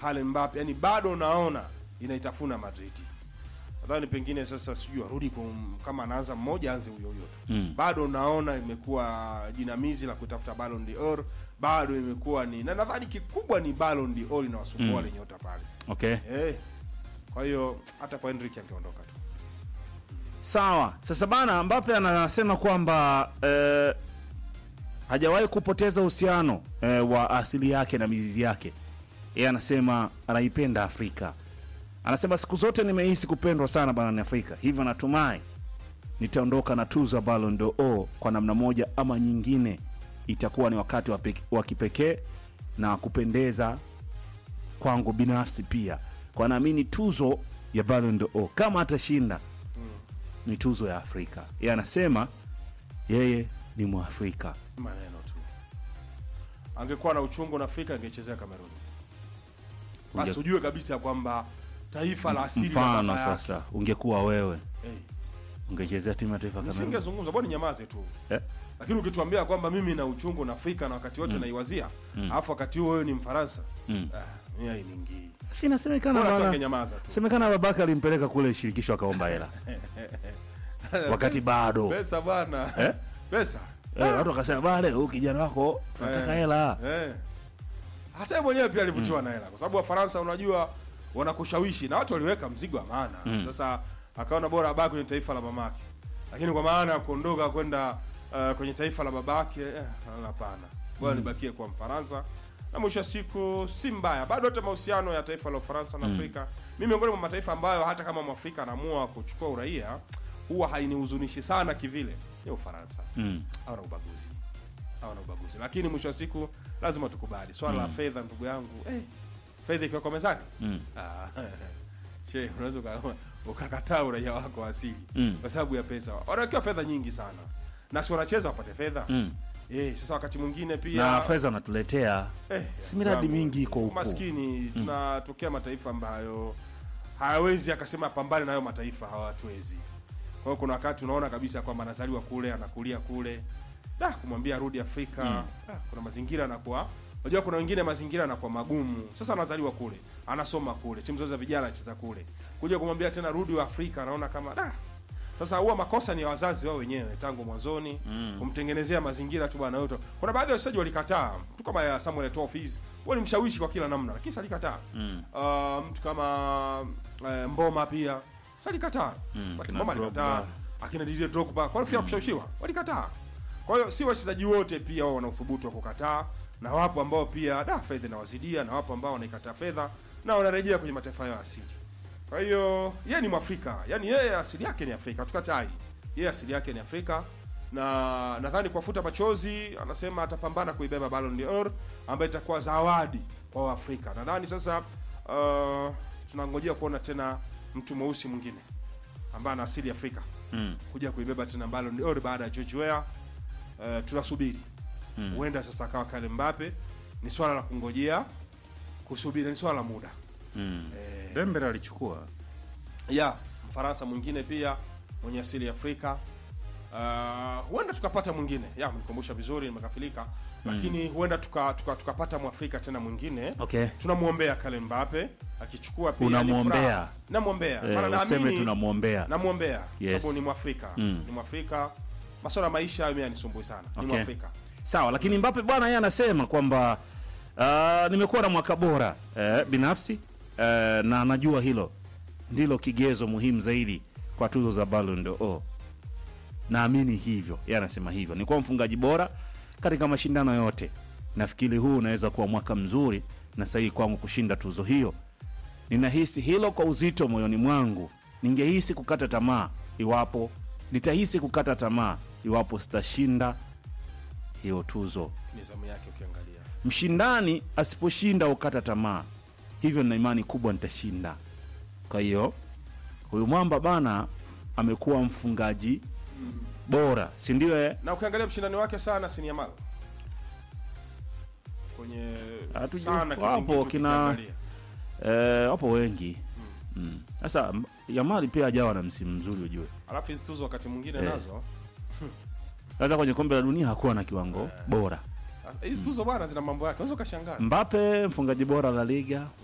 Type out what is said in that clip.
Kylian Mbappe, yani bado unaona inaitafuna Madrid. Nadhani pengine sasa sijui arudi kum- kama anaanza mmoja aanze huyo huyo tu. Mm. Bado unaona imekuwa jinamizi la kutafuta Ballon d'Or, bado imekuwa ni na nadhani kikubwa ni Ballon d'Or inawasumbua Mm. wale nyota pale. Okay. Eh. Kwa hiyo hata kwa Henrik angeondoka tu. Sawa. Sasa bana Mbappe anasema kwamba eh, hajawahi kupoteza uhusiano eh, wa asili yake na mizizi yake. Yeye anasema anaipenda Afrika. Anasema siku zote nimehisi kupendwa sana barani Afrika, hivyo natumai nitaondoka na tuzo ya Ballon d'Or kwa namna moja ama nyingine. Itakuwa ni wakati wa pek- wa kipekee na kupendeza kwangu binafsi pia, kwa naamini tuzo ya Ballon d'Or kama atashinda ni tuzo ya Afrika. Yeye anasema yeye ni Mwafrika. Maneno tu. Angekuwa na uchungu na Afrika angechezea Kameruni. Basi Unge- tujue kabisa kwamba taifa la asili la Mfano baba yake. sasa, ungekuwa wewe Eh, ungechezea timu ya taifa kama nisingezungumza bwana, nyamaze tu. eh? Lakini ukituambia kwamba mimi na uchungu na Afrika na wakati wote naiwazia, alafu wakati huo wewe ni Mfaransa, Mm. ah, mimi hainiingii. Si inasemekana Bora tu bana- angenyamaza tu. semekana babake alimpeleka kule shirikisho akaomba hela wakati bado Pesa bwana. Eh? Pesa. eh, watu wakasema bale huyu kijana wako tunataka Eh. hela Eh. Hata yeye mwenyewe pia alivutiwa na hela kwa sababu Wafaransa unajua wanakushawishi na watu waliweka mzigo wa maana. Mm. Sasa akaona bora abaki kwenye taifa la mamake. Lakini kwa maana ya kuondoka kwenda uh, kwenye taifa la babake eh, hapana. Bora nibakie kwa Mfaransa. Na mwisho wa siku si mbaya. Bado hata mahusiano ya taifa la Ufaransa na Afrika. Mimi miongoni mwa mataifa ambayo hata kama Mwafrika anaamua kuchukua uraia huwa hainihuzunishi sana kivile ni Ufaransa mm. hawana ubaguzi hawana ubaguzi lakini mwisho wa siku lazima tukubali swala la fedha ndugu yangu eh, fedha ikiwa kwa mezani Mm. Ah, she unaweza uka- ukakataa uraia wako wa asili Mm. kwa sababu ya pesa wanawekewa fedha nyingi sana na si wanacheza wapate fedha Mm. eh, sasa wakati mwingine pia na fedha wanatuletea Eh, Si miradi yangu, mingi iko huko. maskini tunatokea mataifa ambayo hayawezi akasema pambane nayo mataifa hawatuwezi kwa hiyo kuna wakati unaona kabisa kwamba anazaliwa kule anakulia kule da kumwambia rudi afrika Mm. da, kuna mazingira anakuwa unajua kuna wengine mazingira anakuwa magumu sasa anazaliwa kule anasoma kule timu zote za vijana anacheza kule kuja kumwambia tena rudi wa afrika anaona kama da sasa huwa makosa ni ya wazazi wao wenyewe tangu mwanzoni Mm. kumtengenezea mazingira tu bwana yote. Kuna baadhi ya wachezaji walikataa, mtu kama ya Samuel Eto'o Fils walimshawishi kwa kila namna, lakini salikataa. Mm. Uh, mtu kama uh, Mboma pia salikataa. Mm, Wakati kina Mboma alikataa, Drogba. akina Didier Drogba kwa nini kushawishiwa? Walikataa. Kwa hiyo si wachezaji wote pia wao wana uthubutu wa kukataa, na wapo ambao pia da fedha inawazidia, na wapo ambao wanaikataa fedha na wanarejea kwenye mataifa yao asili. Kwa hiyo yeye ni Mwafrika, yaani yeye asili yake ni Afrika, tukatai. Yeye asili yake ni Afrika na nadhani kwa futa machozi anasema atapambana kuibeba Ballon d'Or ambayo itakuwa zawadi kwa Waafrika. Nadhani sasa uh, tunangojea kuona tena mtu mweusi mwingine ambaye ana asili ya Afrika Mm. kuja kuibeba tena Ballon d'Or baada ya George Weah. Uh, tunasubiri Mm. huenda sasa akawa Kylian Mbappe. Ni swala la kungojea kusubiri, ni swala la muda Mm. eh, Dembele alichukua ya Mfaransa mwingine pia mwenye asili ya Afrika. Uh, huenda tukapata mwingine ya mnikumbusha vizuri, nimekafilika lakini huenda tukapata tuka, tukapata mwafrika tena mwingine. okay. Tunamwombea Kylian Mbappe akichukua pia ni Unamwombea? furaha. namwombea maana Eh, useme naamini tunamwombea namwombea Yes. sababu ni mwafrika Mm. ni mwafrika masuala ya maisha mimi yanisumbui sana ni Okay. mwafrika sawa lakini Mbappe bwana yeye anasema kwamba uh, nimekuwa na mwaka bora eh, binafsi eh, na anajua hilo ndilo kigezo muhimu zaidi kwa tuzo za Ballon d'Or naamini hivyo yeye anasema hivyo ni kuwa mfungaji bora katika mashindano yote nafikiri huu unaweza kuwa mwaka mzuri na sahihi kwangu kushinda tuzo hiyo ninahisi hilo kwa uzito moyoni mwangu ningehisi kukata tamaa iwapo nitahisi kukata tamaa iwapo sitashinda hiyo tuzo ni zamu yake ukiangalia mshindani asiposhinda ukata tamaa hivyo nina imani kubwa nitashinda kwa hiyo huyu mwamba bana amekuwa mfungaji bora si ndio eh? na ukiangalia mshindani wake sana si ni Yamal kwenye Hatuji- sana wapo kizingiti kina- ukiangalia. Eh, wapo wengi Mm. sasa m- Yamali pia hajawa na msimu mzuri ujue alafu hizi tuzo wakati mwingine Eh. nazo hata kwenye kombe la dunia hakuwa na kiwango bora hizi tuzo bwana zina mambo yake unaweza ukashangaa Mbappe mfungaji bora la liga